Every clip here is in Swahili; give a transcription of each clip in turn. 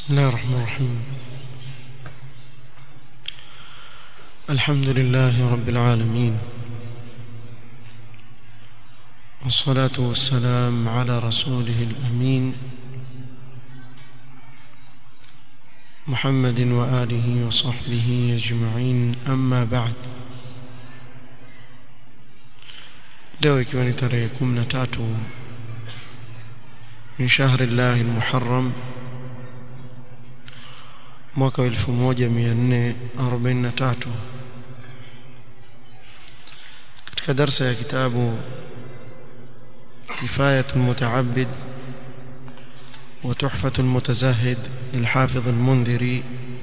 بسم الله الرحمن الرحيم الحمد لله رب العالمين والصلاة والسلام على رسوله الأمين محمد وآله وصحبه أجمعين أما بعد leo ikiwa ni tarehe 13 min shahri llahi almuharram mwaka wa 1443 katika darsa ya kitabu كفاية المتعبد وتحفة المتزهد للحافظ المنذري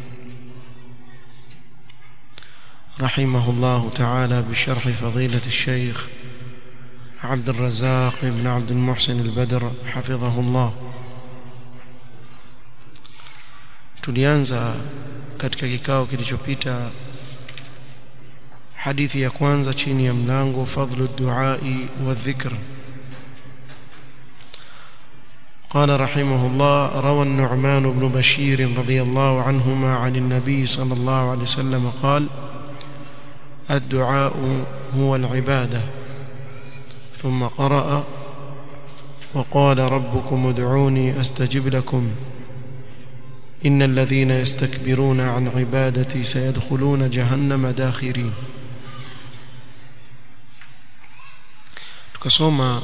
رحمه الله تعالى بشرح فضيلة الشيخ عبد الرزاق بن عبد المحسن البدر حفظه الله tulianza katika kikao kilichopita hadithi ya kwanza chini ya mlango fadlu duai wa dhikr قال رحمه الله روى النعمان بن بشير رضي الله عنهما عن النبي صلى الله عليه وسلم قال الدعاء هو العباده ثم قرأ وقال ربكم ادعوني استجب لكم إن الذين يستكبرون عن عبادتي سيدخلون جهنم داخرين tukasoma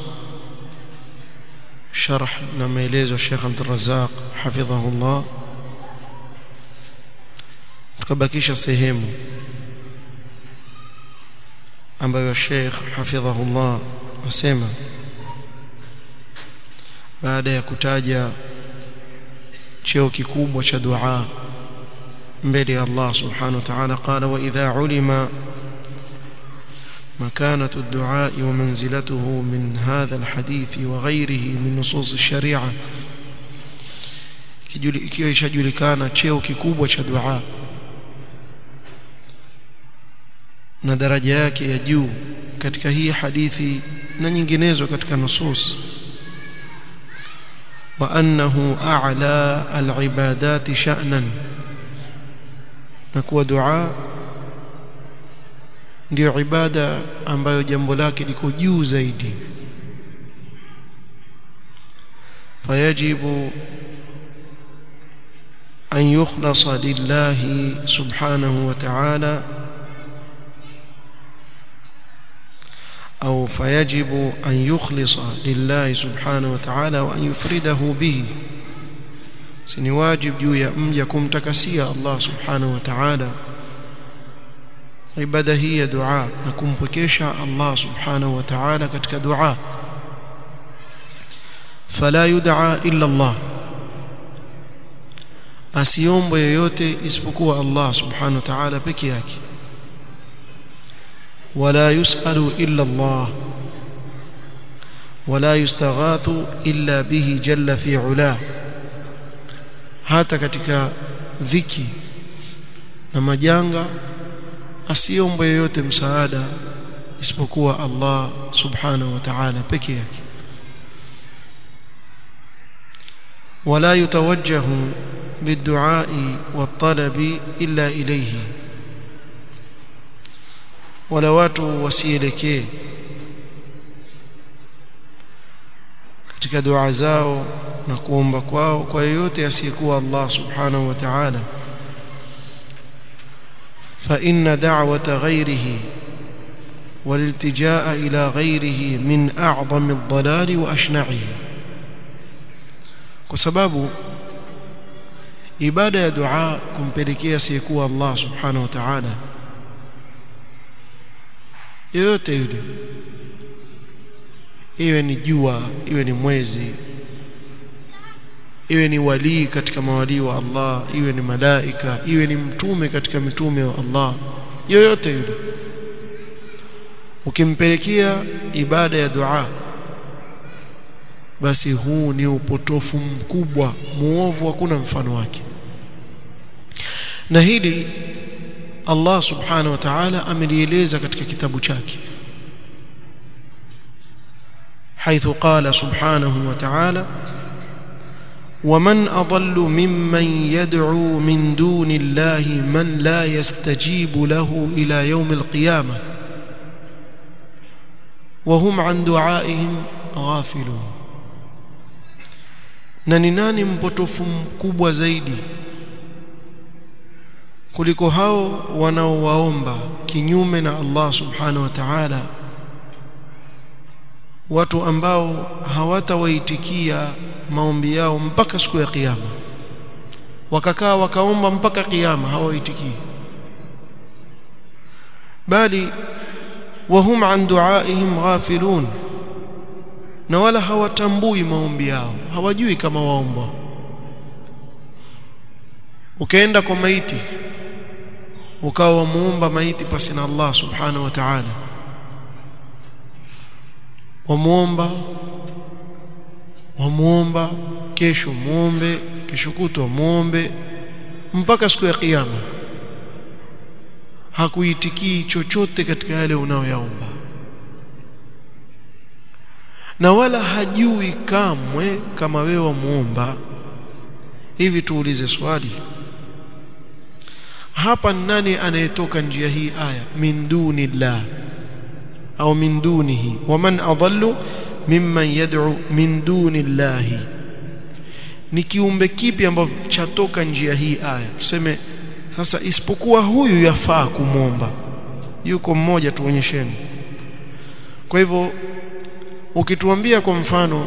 sharh na maelezo Sheikh Abdul Razzaq hafidhahullah tukabakisha sehemu ambayo Sheikh hafidhahullah asema baada ya kutaja cheo kikubwa cha dua mbele ya Allah subhanahu wa ta'ala qala wa idha ulima مكانة الدعاء ومنزلته من هذا الحديث وغيره من نصوص الشريعة ikiwa ishajulikana cheo kikubwa cha dua na daraja yake ya juu katika hii hadithi na nyinginezo katika nusus wa annahu a'la al-ibadat sha'nan na kuwa dua ndio ibada ambayo jambo lake liko juu zaidi fayajibu an yukhlasa lillahi subhanahu wa ta'ala أو فيجب أن يخلص لله سبحانه وتعالى وأن يفرده به سني واجب juu ya mja kumtakasia Allah subhanahu wa ta'ala ibada hii ya dua na kumpwekesha Allah subhanahu wa ta'ala katika dua fala yud'a illa Allah asiombe yoyote isipokuwa Allah subhanahu wa ta'ala peke yake ولا يسأل إلا الله ولا يستغاث إلا به جل في علاه hata katika dhiki na majanga asiombe yoyote msaada isipokuwa Allah subhanahu wa ta'ala peke yake wala yutawajjahu bid-du'a wat-talabi illa ilayhi wala watu wasielekee katika dua zao na kuomba kwao kwa yoyote asiyekuwa Allah subhanahu wa ta'ala fa inna da'wata ghayrihi والالتجاء إلى غيره من أعظم الضلال وأشنعه كسبب ibada ya dua kumpelekea asiyekuwa Allah subhanahu wa ta'ala yoyote yule iwe ni jua iwe ni mwezi iwe ni walii katika mawalii wa Allah iwe ni malaika iwe ni mtume katika mitume wa Allah yoyote yule ukimpelekea ibada ya dua basi huu ni upotofu mkubwa muovu hakuna mfano wake na hili Allah subhanahu wa ta'ala amelieleza katika kitabu chake حيث قال سبحانه وتعالى ومن أضل ممن يدعو من دون الله من لا يستجيب له إلى يوم القيامة وهم عن دعائهم غافلون na ni nani mpotofu mkubwa zaidi kuliko hao wanaowaomba kinyume na Allah subhanahu wa ta'ala watu ambao hawatawaitikia maombi yao mpaka siku ya kiyama wakakaa wakaomba mpaka kiyama hawaitikii bali wahum an duaihim ghafilun na wala hawatambui maombi yao hawajui kama waomba ukaenda kwa maiti ukawa wamuomba maiti pasi na Allah subhanahu wa ta'ala wamuomba wamuomba kesho muombe kesho kutwa muombe mpaka siku ya kiyama hakuitikii chochote katika yale unayoyaomba na wala hajui kamwe kama wewe wamuomba hivi tuulize swali hapa nani anayetoka njia hii aya min dunillah au min dunihi waman adallu mimman yad'u min dunillahi ni kiumbe kipi ambacho chatoka njia hii aya tuseme sasa isipokuwa huyu yafaa kumwomba yuko mmoja tuonyesheni kwa hivyo ukituambia kwa mfano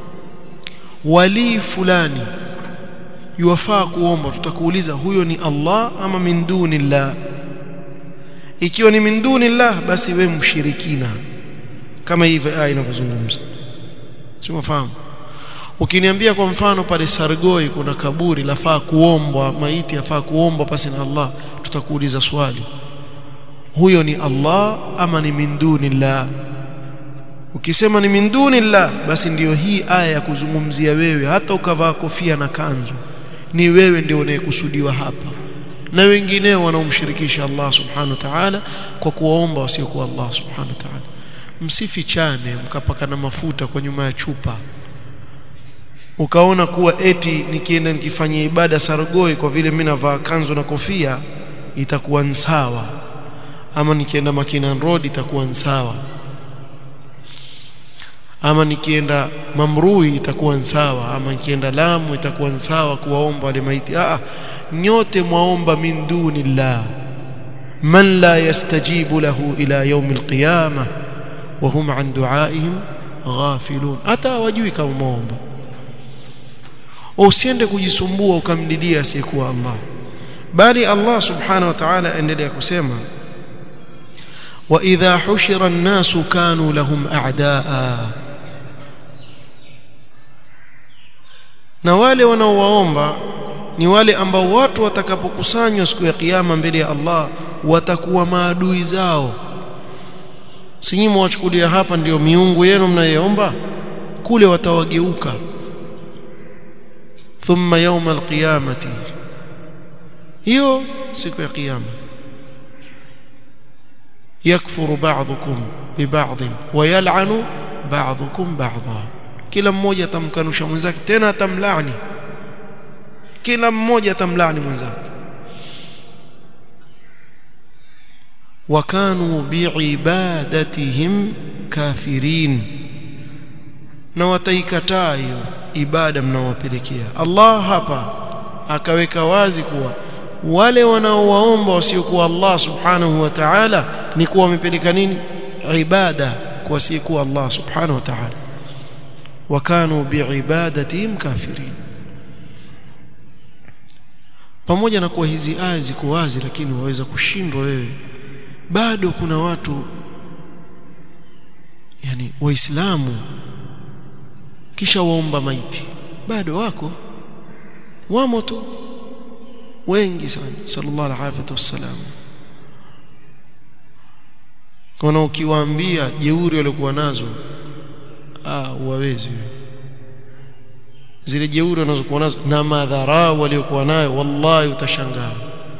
wali fulani yuwafaa kuomba tutakuuliza huyo ni Allah ama min dunillah ikiwa ni min dunillah basi we mshirikina kama hivi aya inavyozungumza simafahamu ukiniambia kwa mfano pale Sargoi kuna kaburi lafaa kuombwa maiti yafaa kuombwa pasi na Allah tutakuuliza swali huyo ni Allah ama ni min dunillah ukisema ni min dunillah basi ndiyo hii aya ya kuzungumzia wewe hata ukavaa kofia na kanzu ni wewe ndio unayekusudiwa hapa na wengineo wanaomshirikisha Allah subhanahu wa ta'ala kwa kuwaomba wasiokuwa Allah subhanahu wa ta'ala msifichane mkapakana mafuta kwa nyuma ya chupa ukaona kuwa eti nikienda nikifanya ibada Sargoi kwa vile mimi navaa kanzu na kofia itakuwa sawa ama nikienda Makinan Road itakuwa sawa ama nikienda Mamrui itakuwa sawa ama nikienda Lamu itakuwa sawa kuwaomba wale maiti ah nyote mwaomba min dunillah man la yastajibu lahu ila yawm alqiyamah wa hum an duaihim ghafilun hata wajui kama muomba usiende kujisumbua ukamdidia asiyekuwa Allah bali Allah subhanahu wa ta'ala endelea kusema wa idha hushira an-nasu kanu lahum a'daa na wale wanaowaomba ni wale ambao watu watakapokusanywa siku ya kiyama mbele ya Allah watakuwa maadui zao si nyinyi mwachukulia hapa ndiyo miungu yenu mnayoomba kule watawageuka thumma yawma alqiyamati hiyo siku ya kiyama yakfuru ba'dhukum biba'd wa yal'anu ba'dhukum ba'dha kila mmoja atamkanusha mwenzake tena atamlaani kila mmoja atamlaani mwenzake wakanu biibadatihim kafirin na wataikataa hiyo ibada mnaowapelekea Allah hapa akaweka wazi kuwa wale wanaowaomba wasiokuwa Allah subhanahu wa ta'ala ni kuwa wamepeleka nini ibada kwa wasiokuwa Allah subhanahu wa ta'ala wakanu biibadatihim kafirin pamoja na kuwa hizi aya ziko wazi lakini waweza kushindwa wewe bado kuna watu yani waislamu kisha waomba maiti bado wako wamo tu wengi sana sallallahu alaihi wasallam kuna ukiwaambia jeuri waliokuwa nazo ah uwawezi zile jeuri wanazokuwa nazo na madhara waliokuwa nayo wallahi utashangaa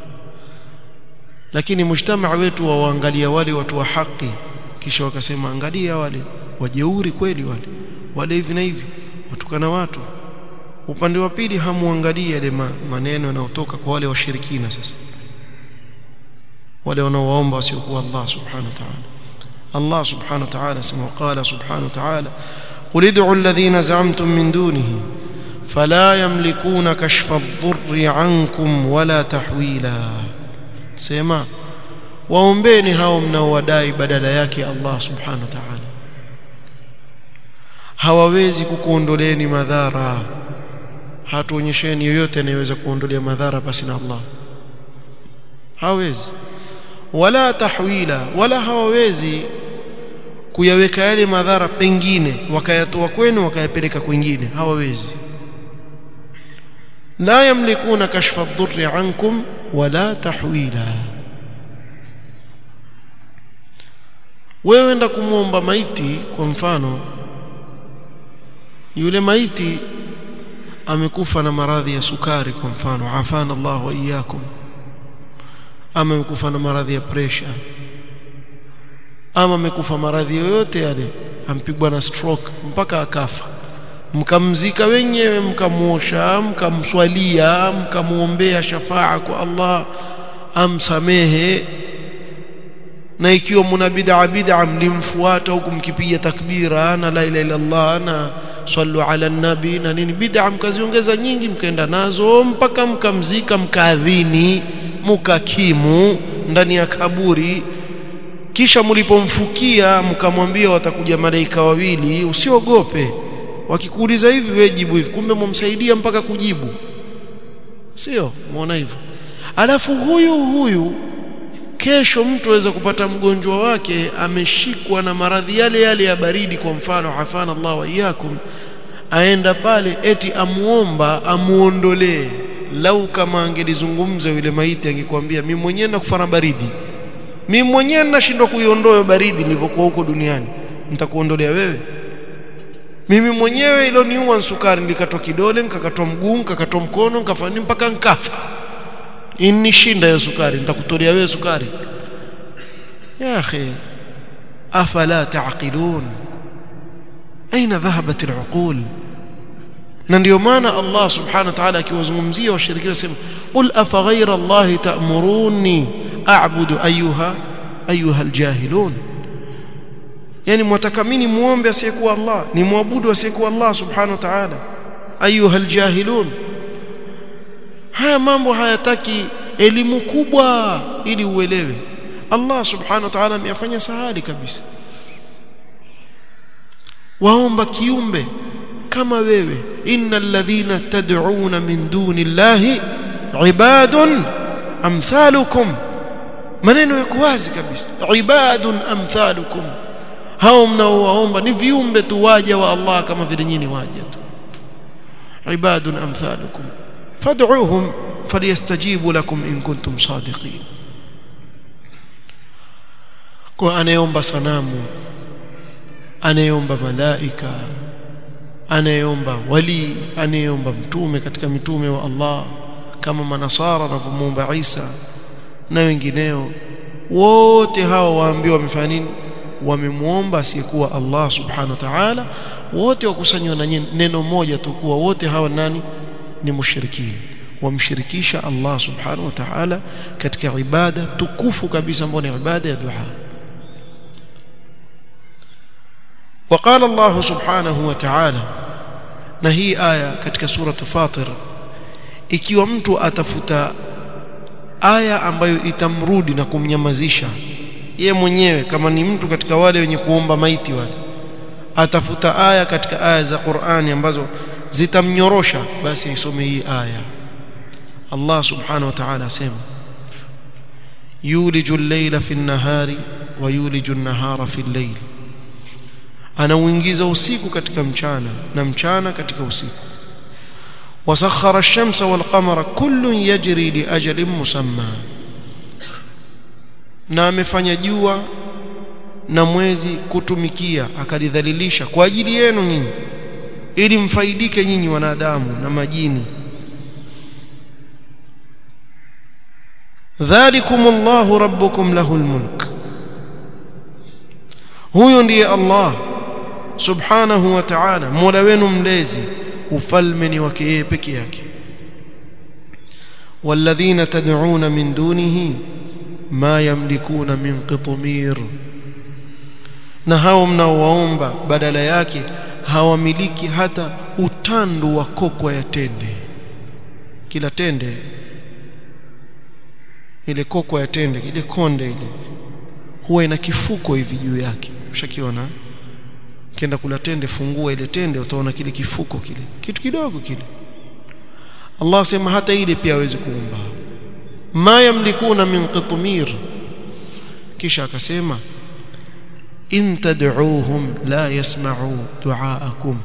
lakini mujtamaa wetu waangalia wale watu wa haki kisha wakasema angalia wale wajeuri kweli wale wale hivi na hivi watukana watu upande wa pili hamuangalie yale maneno yanayotoka kwa wale washirikina sasa wale wanaowaomba wasiokuwa Allah subhanahu wa ta'ala Allah subhanahu wa ta'ala sema qala subhanahu wa ta'ala qul ud'u alladhina za'amtum min dunihi fala yamlikuna kashfa ad-durri 'ankum wala tahwila sema waombeni hao mnaowadai badala yake Allah subhanahu wa ta'ala hawawezi kukuondoleni madhara hatuonyesheni yoyote anayeweza kuondolea madhara basi na Allah hawezi wala tahwila wala hawawezi kuyaweka yale madhara pengine wakayatoa kwenu wakayapeleka kwingine hawawezi la yamlikuna kashfa ad-durri ankum wala tahwila wewe enda kumwomba maiti kwa mfano yule maiti amekufa na maradhi ya sukari kwa mfano afana Allah wa iyyakum ama amekufa na maradhi ya pressure ama amekufa maradhi yoyote yale ampigwa na stroke mpaka akafa mkamzika wenyewe mkamuosha mkamswalia mkamuombea shafaa kwa Allah amsamehe na ikiwa mna bid'a bid'a mlimfuata huku mkipiga takbira na la ilaha illa Allah na sallu ala nabi na nini bid'a mkaziongeza nyingi mkaenda nazo mpaka mkamzika mkaadhini mukakimu ndani ya kaburi kisha mlipomfukia mkamwambia watakuja malaika wawili usiogope wakikuuliza hivi wewe jibu hivi kumbe mumsaidia mpaka kujibu sio muona hivyo alafu huyu huyu kesho mtu aweza kupata mgonjwa wake ameshikwa na maradhi yale yale ya baridi kwa mfano hafana Allah wa iyakum aenda pale eti amuomba amuondolee lau kama angelizungumza yule maiti angekwambia mimi mwenyewe nakufa na baridi mimi mwenyewe nashindwa kuiondoa baridi nilivyokuwa huko duniani nitakuondolea wewe mimi mwenyewe iloniua sukari nilikatwa kidole nikakatwa mguu nikakatwa mkono nikafanya mpaka nkafa inishinda hiyo sukari nitakutolea wewe sukari ya akhi afala taqilun aina dhahabat al'uqul na ndio maana Allah subhanahu wa ta'ala akiwazungumzia washirikina sema qul afa ghayra Allah ta'muruni a'budu ayuha ayuha aljahilun yani mwataka mimi muombe asiyekuwa Allah ni muabudu asiyekuwa Allah subhanahu wa ta'ala ayuha aljahilun haya mambo hayataki elimu kubwa ili uelewe Allah subhanahu wa ta'ala ameyafanya sahali kabisa waomba kiumbe kama wewe innal ladhina tad'una min duni llahi ibadun amthalukum maneno yako wazi kabisa ibadun amthalukum hao mnaowaomba ni viumbe tu waja wa Allah kama vile nyinyi waja tu ibadun amthalukum fad'uuhum falyastajibu lakum in kuntum sadiqin kwa anayeomba sanamu anayeomba malaika anayeomba wali anayeomba mtume katika mitume wa Allah kama manasara wanavyomuomba Isa na wengineo wote hao waambiwa wamefanya nini wamemuomba asiyekuwa Allah subhanahu wa ta'ala wote wakusanywa na neno moja tu kuwa wote hawa nani ni mushrikini wamshirikisha Allah subhanahu wa ta'ala katika ibada tukufu kabisa ambayo ni ibada ya dua وقال الله سبحانه وتعالى na hii aya katika sura Fatir ikiwa mtu atafuta aya ambayo itamrudi na kumnyamazisha ye mwenyewe kama ni mtu katika wale wenye kuomba maiti wale atafuta aya katika aya za Qur'ani ambazo zitamnyorosha basi aisome hii aya Allah subhanahu wa ta'ala asema yuliju al-layla fi an-nahari wa yuliju an-nahara fi al-layl anauingiza usiku katika mchana na mchana katika usiku wasakhara ash-shamsa wal-qamara kullun yajri li ajalin musamma na amefanya jua na mwezi kutumikia akalidhalilisha kwa ajili yenu nyinyi ili mfaidike nyinyi wanadamu na majini dhalikumullahu rabbukum lahul mulk huyo ndiye Allah subhanahu wa ta'ala mola wenu mlezi ufalme ni wake yeye peke yake والذين تدعون من دونه ما يملكون من قطمير na hao mnaowaomba badala yake hawamiliki hata utandu wa kokwa ya tende kila tende ile kokwa ya tende ile konde ile huwa ina kifuko hivi juu yake ushakiona kienda kula tende fungua ile tende utaona kile kifuko kile kitu kidogo kile Allah sema hata ile pia hawezi kuumba ma yamlikuna min qitmir kisha akasema in tad'uuhum la yasma'u du'aakum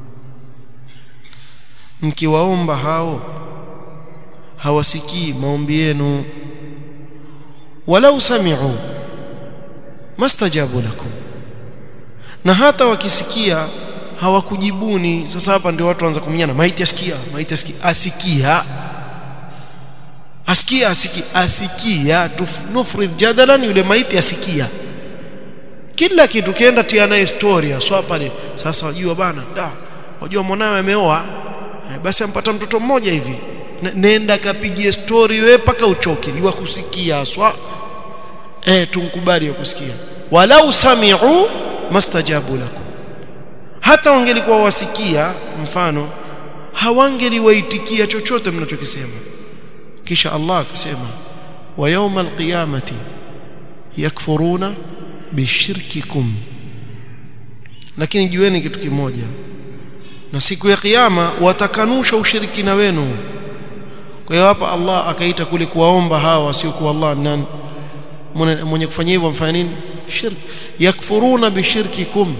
mkiwaomba hao hawasikii maombi yenu walau sami'u mastajabu lakum na hata wakisikia hawakujibuni sasa hapa ndio watu waanza kuminyana maiti asikia maiti asikia asikia asikia asikia asikia nufrid jadalan yule maiti asikia kila kitu kienda tia naye story aswa pale sasa wajua bana da wajua mwanawe ameoa basi ampata mtoto mmoja hivi nenda kapigie story wewe paka uchoke iwa kusikia aswa eh tumkubali ya kusikia walau sami'u mastajabu lakum hata wangelikuwa wasikia mfano hawangeliwaitikia chochote mnachokisema kisha Allah akasema wa yawma alqiyamati yakfuruna bishirkikum lakini jueni kitu kimoja na siku ya kiyama watakanusha ushirikina wenu kwa hiyo hapa Allah akaita kule kuwaomba hawa wasiokuwa Allah nani mwenye kufanya hivyo mfanya nini shirk yakfuruna bishirkikum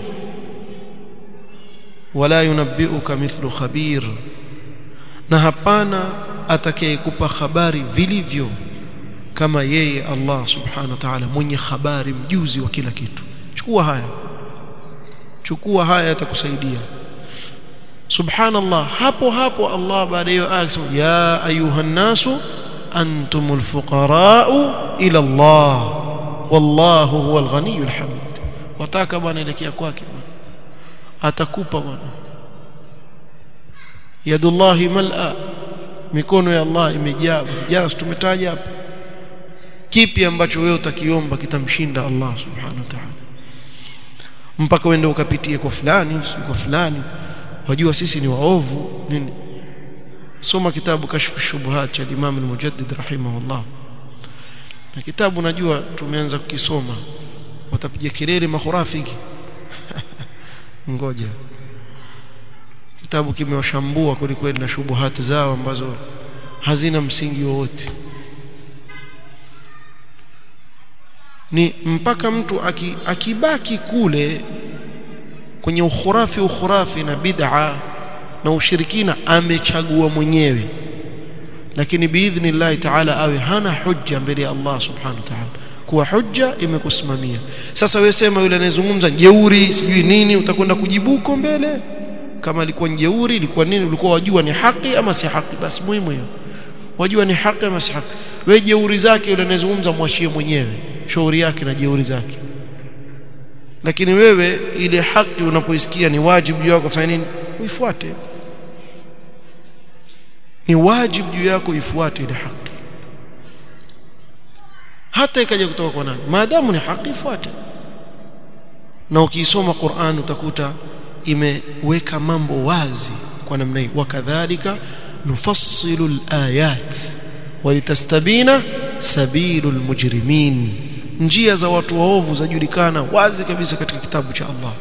wala yunabbiuka mithlu khabir na hapana atakayekupa habari vilivyo kama yeye Allah subhanahu wa ta'ala mwenye habari mjuzi wa kila kitu chukua haya chukua haya yatakusaidia subhanallah hapo hapo Allah baada ya aya akasema ya ayuha nasu antumul fuqara'u ila Allah wallahu huwal ghaniyyul hamid wataka bwana elekea kwake bwana atakupa bwana yadullahi mal'a mikono ya Allah imejaa jana tumetaja hapa kipi ambacho wewe utakiomba kitamshinda Allah subhanahu wa ta'ala mpaka uende ukapitie kwa fulani kwa fulani wajua sisi ni waovu nini soma kitabu kashfu shubuhat cha Imam al-Mujaddid rahimahullah na kitabu najua tumeanza kukisoma watapiga kelele mahurafiki ngoja kitabu kimewashambua kweli na shubuhati zao ambazo hazina msingi wowote ni mpaka mtu aki, akibaki kule kwenye ukhurafi ukhurafi na bid'a na ushirikina amechagua mwenyewe lakini biidhnillahi ta'ala awe hana hujja mbele ya Allah subhanahu wa ta'ala kuwa hujja imekusimamia sasa wewe sema yule anayezungumza jeuri sijui nini utakwenda kujibuko mbele kama alikuwa jeuri ilikuwa nini ulikuwa wajua ni haki ama si haki basi muhimu hiyo wajua ni haki ama si haki wewe jeuri zake yule anayezungumza mwachie mwenyewe shauri yake na jeuri zake lakini wewe ile haki unapoisikia ni wajibu juu yako kufanya nini uifuate ni wajibu juu yako ifuate ile haki hata ikaja kutoka kwa nani maadamu ni haki ifuate na ukisoma Qur'an utakuta imeweka mambo wazi kwa namna hii wakadhalika nufassilu alayat walitastabina sabilul mujrimin njia za watu waovu zajulikana wazi kabisa katika kitabu cha Allah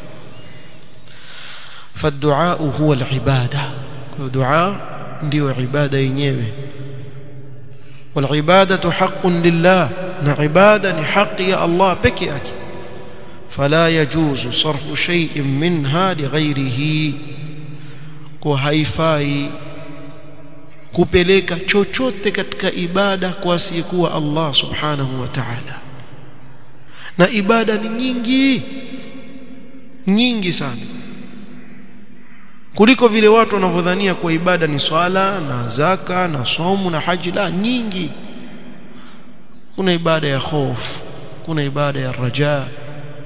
faddu'a huwa alibada kwa dua ndio ibada yenyewe والعباده حق لله na ibada ni haki ya Allah peke yake fala yajuzu sarfu shay'in minha lighairihi kwa haifai kupeleka chochote katika ibada kwa asiyekuwa Allah subhanahu wa ta'ala na ibada ni nyingi nyingi sana kuliko vile watu wanavyodhania kwa ibada ni swala na zaka na somu na haji la nyingi kuna ibada ya hofu kuna ibada ya raja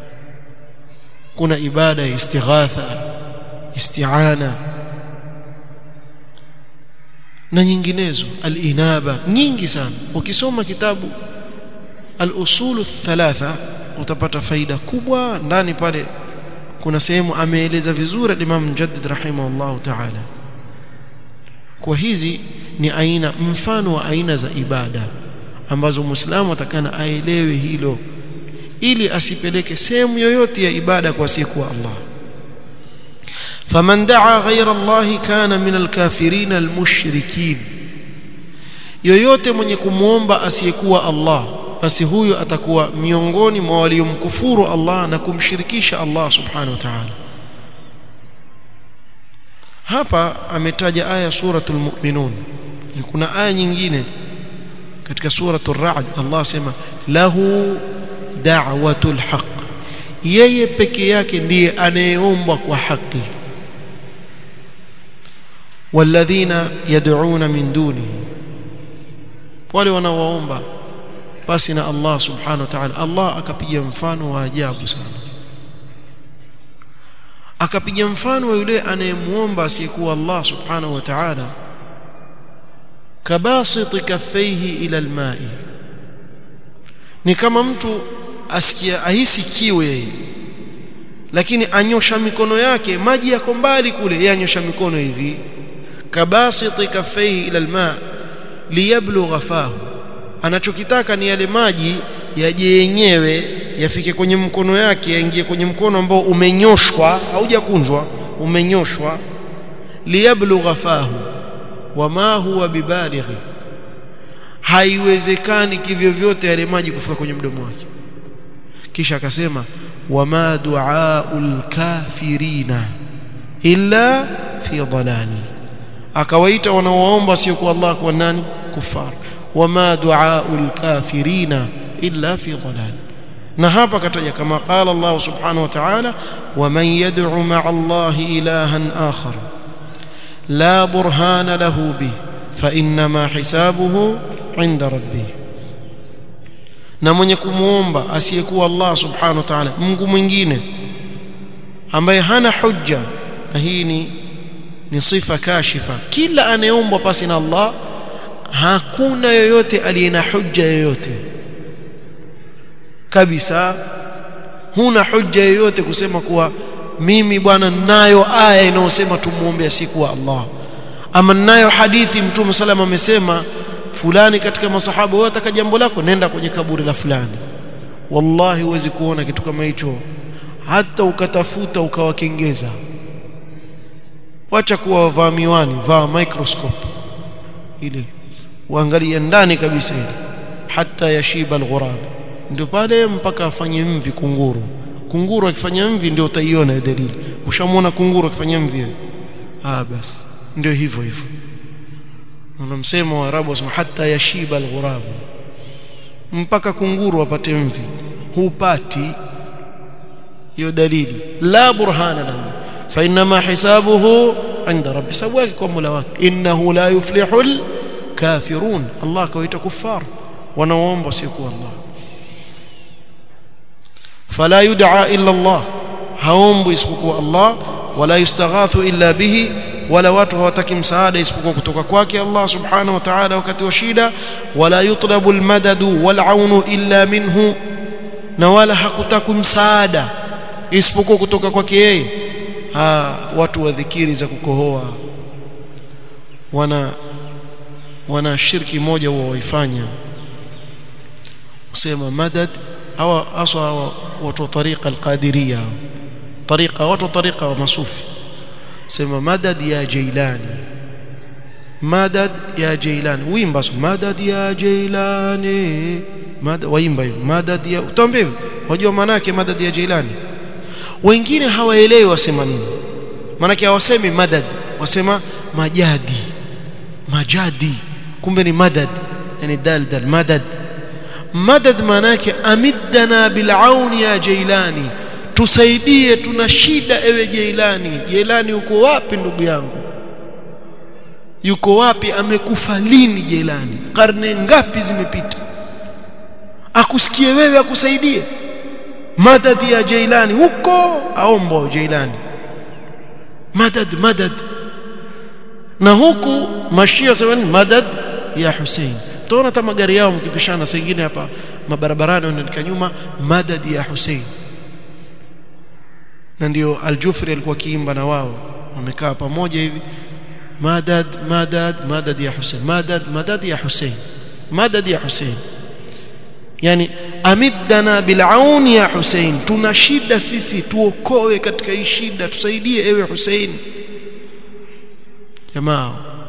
kuna ibada ya istighatha isti'ana na nyinginezo al-inaba nyingi sana ukisoma kitabu al-usul thalatha utapata faida kubwa ndani pale kuna sehemu ameeleza vizuri Imam Mujaddid rahimahullah ta'ala kwa hizi ni aina mfano wa aina za ibada ambazo Muislamu atakana aelewe hilo ili asipeleke sehemu yoyote ya ibada kwa asiyekuwa Allah faman daa ghayra Allah kana min alkafirin almushrikin yoyote mwenye kumuomba asiyekuwa Allah basi huyo atakuwa miongoni mwa waliomkufuru Allah na kumshirikisha Allah subhanahu wa ta'ala hapa ametaja aya suratul mu'minun kuna aya nyingine katika suratul ra'd Allah asema lahu da'watul haqq yeye peke yake ndiye anayeomba kwa haki walladhina yad'una min duni wale wanaoomba basi na Allah subhanahu wa ta'ala Allah akapiga mfano wa ajabu sana akapiga mfano wa yule anayemuomba asiyekuwa Allah subhanahu wa ta'ala kabasiti kaffaihi ila alma'i ni kama mtu asikia ahisi kiu yeye lakini anyosha mikono yake maji yako mbali kule yeye anyosha mikono hivi kabasiti kaffaihi ila alma' liyablugha fahu anachokitaka ni yale maji yaje yenyewe yafike kwenye mkono yake yaingie kwenye mkono ambao umenyoshwa haujakunjwa umenyoshwa liyablugha fahu wama huwa bibalighi haiwezekani kivyo vyote yale maji kufika kwenye mdomo wake kisha akasema wama duaul kafirina illa fi dhalal akawaita wanaoomba sio kwa Allah kwa nani kufar wama duaul kafirina illa fi dhalal na hapa kataja kama qala Allah subhanahu wa ta'ala waman yad'u ma'a Allah ilahan akhar la burhana lahu bih fa inma hisabuhu 'inda rabbih na mwenye kumuomba asiyekuwa Allah subhanahu wa ta'ala Mungu mwingine ambaye hana hujja na hii ni ni sifa kashifa kila anayeombwa pasi na Allah hakuna yoyote aliye na hujja yoyote kabisa huna hujja yoyote kusema kuwa mimi bwana ninayo aya inayosema tumuombe asiyekuwa Allah ama ninayo hadithi mtume salama amesema fulani katika masahaba wewe ataka jambo lako nenda kwenye kaburi la fulani wallahi huwezi kuona kitu kama hicho hata ukatafuta ukawakengeza wacha kuwa wavaa miwani vaa microscope ile uangalie ndani kabisa ile hata yashiba alghurab ndio pale mpaka afanye mvi kunguru kunguru akifanya mvi ndio utaiona dalili ushamwona kunguru akifanya mvi ah basi ndio hivyo hivyo unamsema waarabu wasema hata yashiba alghurab mpaka kunguru apate mvi hupati hiyo dalili la burhana lahu fa inma hisabuhu inda rabbi sababu yake kwa mola wake innahu la yuflihul kafirun allah kawaita kuffar wanaoomba sio allah fala yud'a illa allah haombu isipokuwa allah wala yustaghathu illa bihi wala watu hawataki msaada isipokuwa kutoka kwake Allah subhanahu wa ta'ala wakati wa shida wala yutlabu almadadu wal'aunu illa minhu na wala hakutaki msaada isipokuwa kutoka kwake yeye ha watu wa dhikiri za kukohoa wana wana shirki moja huwa waifanya usema madad au aswa watu wa tariqa alqadiriyya tariqa watu wa tariqa wa masufi sema madad ya jailani madad ya jailani wimba madad ya jailani madad waimba hiyo madad ya utambe wajua maana yake madad ya jailani wengine hawaelewi wasema nini maana yake hawasemi madad wasema majadi majadi kumbe ni madad yani dal dal madad madad maana yake amiddana bil auni ya jailani tusaidie tuna shida ewe Jailani Jailani uko wapi ndugu yangu yuko wapi amekufa lini Jailani karne ngapi zimepita akusikie wewe akusaidie madad ya Jailani huko aomba Jailani madad madad na huku mashia sema madad ya Hussein tuona hata magari yao mkipishana saa nyingine hapa mabarabarani wanaandika nyuma madad ya Hussein na ndio Al-Jufri alikuwa kiimba na wao wamekaa pamoja hivi madad madad madad ya Hussein madad madad ya Hussein madad ya Hussein yani amiddana bil'aun ya Hussein tuna shida sisi tuokoe katika hii shida tusaidie ewe Hussein jamaa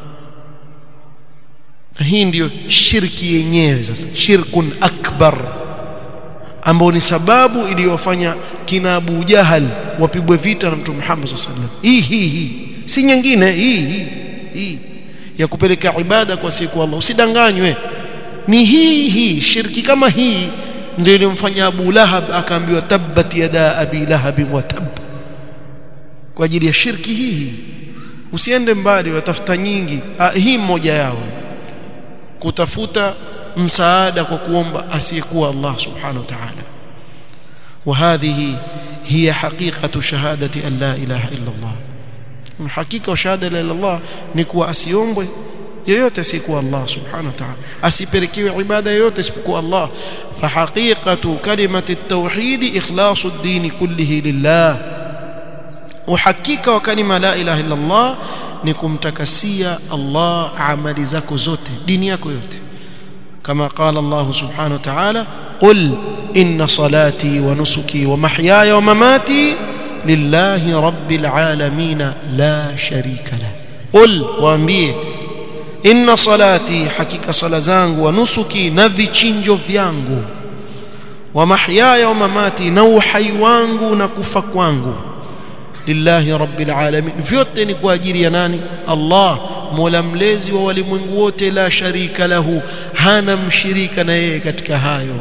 na hii ndiyo shirki yenyewe sasa shirkun akbar ambao ni sababu iliyofanya kina Abu Jahal wapigwe vita na Mtume Muhammad sallallahu alaihi wasallam hii hii hii si nyingine hii hii hii ya kupeleka ibada kwa siku Allah usidanganywe ni hii hii shirki kama hii ndio ilimfanya Abu Lahab akaambiwa tabbat yada abi lahab wa tab kwa ajili ya shirki hii hii usiende mbali watafuta nyingi ah, hii mmoja yao kutafuta msaada kwa kuomba asiyekuwa Allah subhanahu wa ta'ala وهذه هي حقيقة شهادة أن لا إله إلا الله حقيقة وشهادة لا إله إلا الله نكوى أسيومبwe yoyote asiyekuwa Allah subhanahu wa ta'ala asipelekewe ibada yoyote isipokuwa Allah fa haqiqatu kalimati at-tauhid ikhlasu ad-din kullihi lillah uhakika wa kalima la ilaha illa Allah ni kumtakasia Allah amali zako zote dini yako yote kama qala Allah subhanahu wa ta'ala qul inna salati wa nusuki wa mahyaya wa mamati lillahi rabbil alamin la sharika la qul waambie inna salati hakika sala zangu wa nusuki na vichinjo vyangu wa mahyaya wa mamati na uhai wangu na kufa kwangu lillahi rabbil alamin vyote ni kwa ajili ya nani Allah mola mlezi wa walimwengu wote la sharika lahu hana mshirika na yeye katika hayo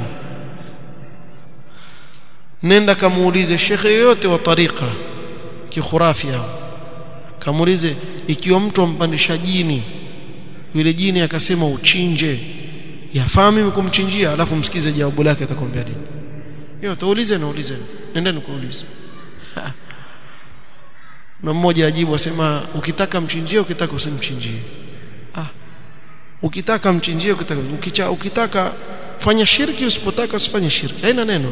nenda kamuulize shekhe yoyote wa tariqa kikhurafia kamuulize ikiwa mtu ampandisha jini yule jini akasema uchinje yafaa mimi kumchinjia alafu msikize jawabu lake atakwambia nini hiyo taulize na ulize nenda nikuulize na mmoja ajibu asema ukitaka mchinjie ukitaka usimchinjie ah ukitaka mchinjie ukitaka ukicha, ukitaka fanya shirki usipotaka usifanye shirki haina neno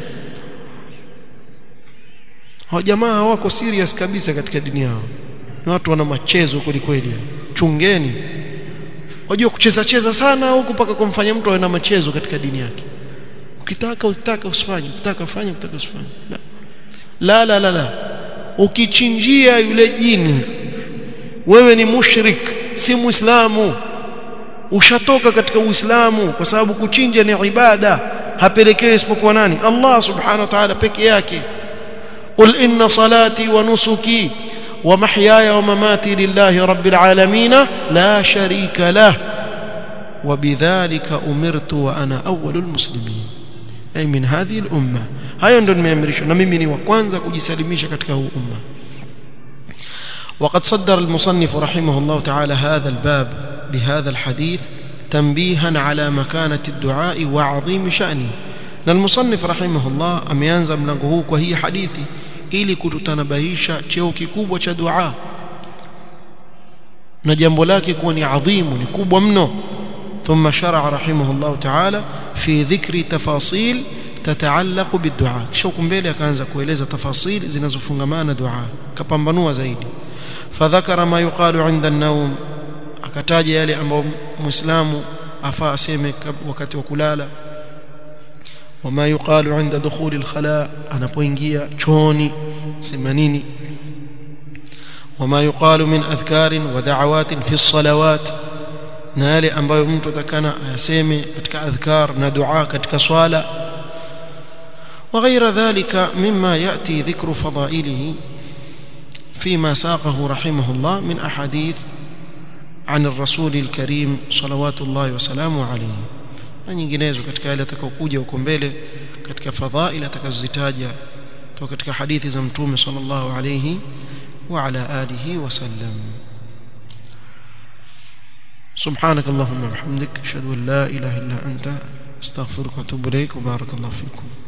hao jamaa hawako serious kabisa katika dini yao ni watu wana machezo kweli kweli chungeni wajua kucheza cheza sana huku mpaka kumfanya mtu awe na machezo katika dini yake ukitaka ukitaka usifanye ukitaka fanye ukitaka usifanye la la la la ukichinjia yule jini wewe ni mushrik si muislamu ushatoka katika uislamu kwa sababu kuchinja ni ibada hapelekewi isipokuwa nani Allah subhanahu wa ta'ala peke yake qul inna salati wa nusuki wa mahyaya wa mamati lillahi rabbil alamin la sharika lah وبذلك أمرت وأنا أول المسلمين أي من هذه الأمة hayo ndio nimeamrishwa na mimi ni wa kwanza kujisalimisha katika huu umma وقد صدر المصنف رحمه الله تعالى هذا الباب بهذا الحديث تنبيها على مكانة الدعاء وعظيم شأنه na المصنف رحمه الله ameanza mlango huu kwa hii hadithi ili kututanabahisha cheo kikubwa cha dua na jambo lake kuwa ni adhimu ni kubwa mno ثم شرع رحمه الله تعالى في ذكر تفاصيل تتعلق بالدعاء kisha huko mbele akaanza kueleza tafasili zinazofungamana dua kapambanua zaidi fadhakara ma yuqalu inda an-nawm akataja yale ambayo muislamu afaa aseme wakati wa kulala wama yuqalu inda dukhuli al-khala anapoingia chooni sema nini wama yuqalu min adhkarin wa da'awatin fi as-salawat na yale ambayo mtu atakana ayaseme katika adhkar na dua katika swala وغير ذلك مما يأتي ذكر فضائله فيما ساقه رحمه الله من أحاديث عن الرسول الكريم صلوات الله وسلامه عليه na nyinginezo katika yale atakayokuja huko mbele katika fadhaila atakazozitaja kutoka katika hadithi za mtume sallallahu alayhi wa ala alihi wasallam سبحانك اللهم وبحمدك اشهد ان لا اله الا انت استغفرك واتوب اليك وبارك الله فيكم